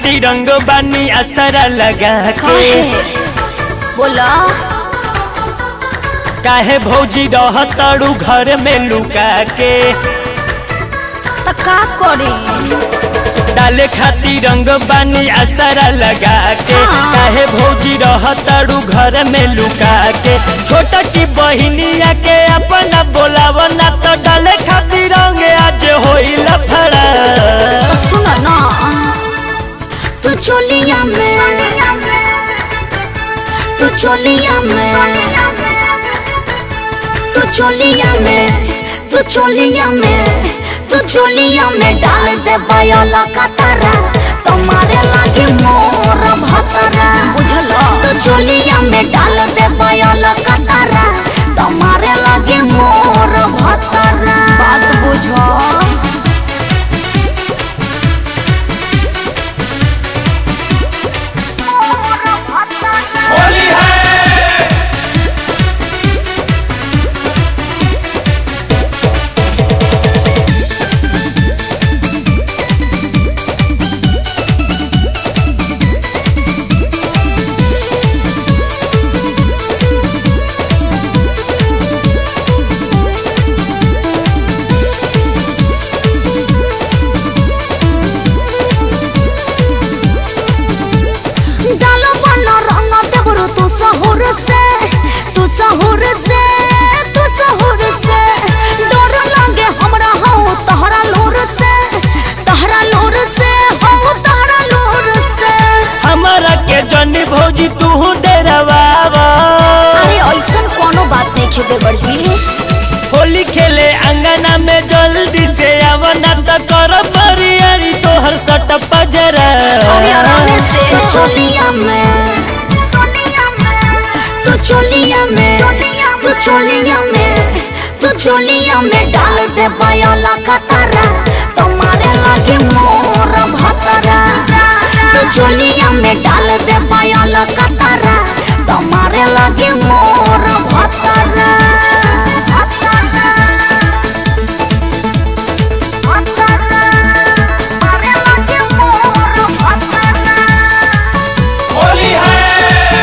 खातिर रंग बानी असरा लगा के काहे बोला काहे भौजी रहतड़ू घर में लुका के त का करी डाले खातिर रंग बानी असरा लगा के हाँ। काहे भौजी रहतड़ू घर में लुका के छोटा की बहिनिया के अपना बोलाव ना तो डाले खातिर रंग आज होइल फड़ा तो सुन ना तू चोलिया में तू चोलिया में तू चोलिया में तू चोलिया में तू चोलिया में डाल दे बयोला कतरा तुम्हारे लागे मोर भतरा बुझल तू चोलिया में डाल दे बयोला कतरा तुम्हारे लागे मोर भतरा बात बुझो होली है डालो बना रंग देवरो तू सहूर से तू सहूर से तू सहूर से डर लागे हमरा हो तहरा लोर से तहरा लोर से हो तहरा लोर से हमारा के जनी भौजी तू डरवावा अरे ऐसन कोनो बात नहीं खे देवर जी होली खेले अंगना में जल्दी से आवना त कर बरियारी तोहर सट पजरा अरे आराम से तू चोलिया में तू चोलिया में तू चोलिया में तू चोलिया में डाल दे बयोला कतरा तुम्हारे लागे मोर भतरा तू चोलिया में डाल दे बयोला कतरा तुम्हारे लागे मोर भतरा होली है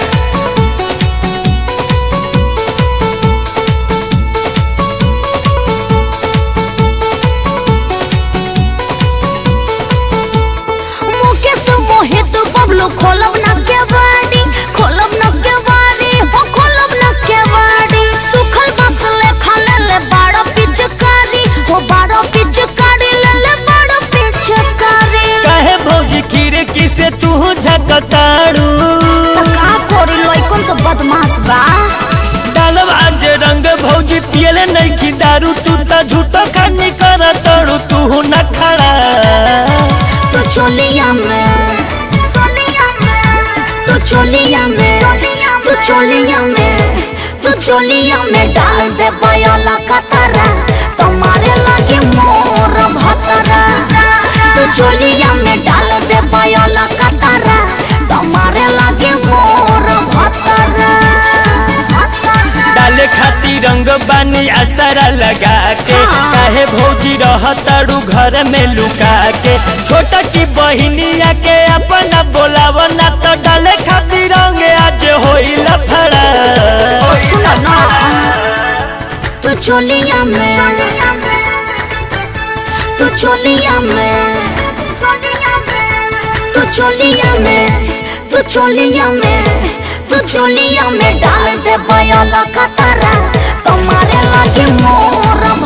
मुकेश मोहित बबलू खोलब न केवाड़ी खोलब न केवाड़ी हो खोलब न केवाड़ी सुखल बस ले खले ले बाड़ो पिचकारी हो बाड़ो पिचकारी ले ले बाड़ो पिचकारी काहे भौजी खिड़की से तू झकताड़ू त का कोरी लइकन से बदमाश बा डालब आज रंग भौजी पियले नहीं की दारू तू त झूठो खानी कर तड़ू तू न खड़ा तू चोलिया में तू चोलिया में तू चोलिया में तू चोलिया में डाल दे बयोला कतरा तुम्हारे लागे मोर भतरा तू चोलिया में डाल दे बयोला कतरा तुम्हारे लागे मोर भतरा डाले खातिर रंग बानी असरा लगा के हाँ। काहे भौजी रहतड़ू घर में लुका के छोटा की बहिनिया के अपना बोलाव ना तो डाले खातिर रंग आज होइल फड़ा ओ सुनो ना तू चोलिया में तू चोलिया में तू चोलिया में तू चोलिया में तू चोलिया में डाल दे बयोला कतरा तुम्हारे लागे मोर